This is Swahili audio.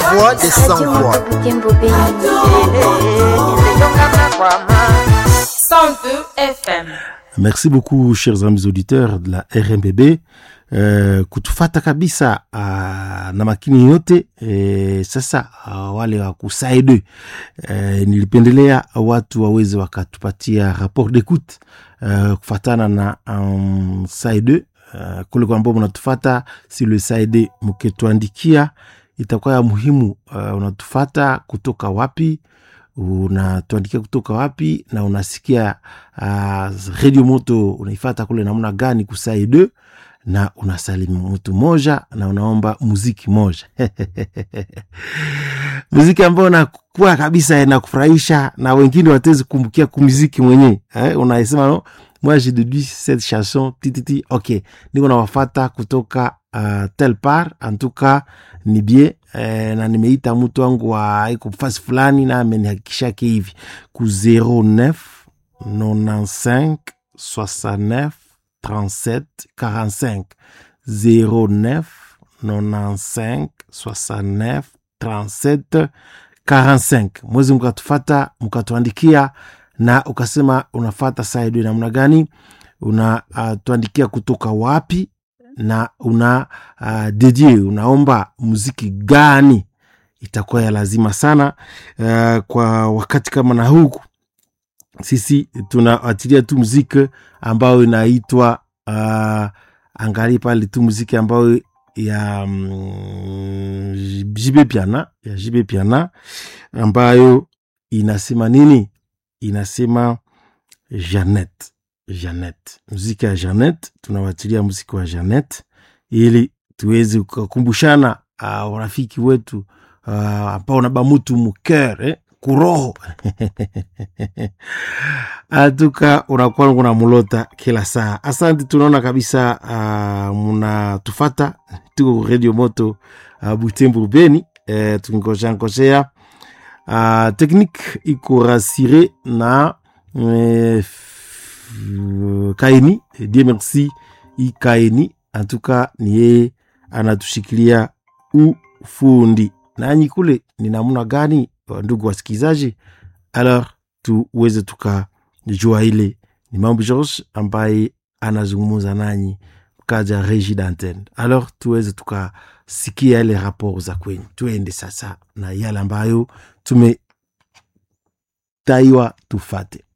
voix des sans voix. 102 FM. Merci beaucoup chers amis auditeurs de la RMBB uh, kutufata kabisa uh, na makini yote e, sasa uh, wale wa kusaide uh, nilipendelea watu waweze wakatupatia rapport d'écoute uh, kufatana na um, saide uh, kule kwa ambao mnatufata si le saide mkituandikia itakuwa ya muhimu uh, unatufata kutoka wapi unatuandikia kutoka wapi na unasikia uh, redio moto unaifata kule namna gani kusaide na unasalimu mtu moja na unaomba muziki moja muziki ambayo nakuwa kabisa inakufurahisha na wengine watezi kumbukia kumuziki mwenyewe eh, unaisema no moi j'ai déduit cette chanson tititi ok niko nawafata kutoka uh, tel part en tout cas ni bie eh, na nimeita mtu wangu wa iko fasi fulani na amenihakikishake hivi ku 09 95 69 37 45 09 95 69 37 45 mwezi mkatufata mkatuandikia na ukasema unafata saidi namna gani unatuandikia uh, kutoka wapi na una uh, dedie unaomba muziki gani itakuwa ya lazima sana uh, kwa wakati kama na huku sisi tunaatilia tu muziki ambayo inaitwa uh, angali pale tu muziki ambayo ya mm, jibe piana ya jibe piana ambayo inasema nini inasema janet janet muziki ya janet tunawatilia muziki wa janet ili tuweze kukumbushana uh, urafiki wetu uh, ambao naba mutu muker eh? kuroho atuka unakuwa kuna mulota kila saa asante tunaona kabisa uh, munatufata tuko radio moto uh, butembo beni uh, tukingoshankosea uh, teknike iko rasire na uh, kaini die merci ikaini antuka ni yeye anatushikilia ufundi nanyi kule ni namna gani ndugu wasikilizaji alors tuweze tukajua ile ni mambo george ambaye anazungumza nanyi kaja regi d'antenne alors tuweze tukasikia yale rapport za kwenyu tuende sasa na yale ambayo tumetaiwa tufate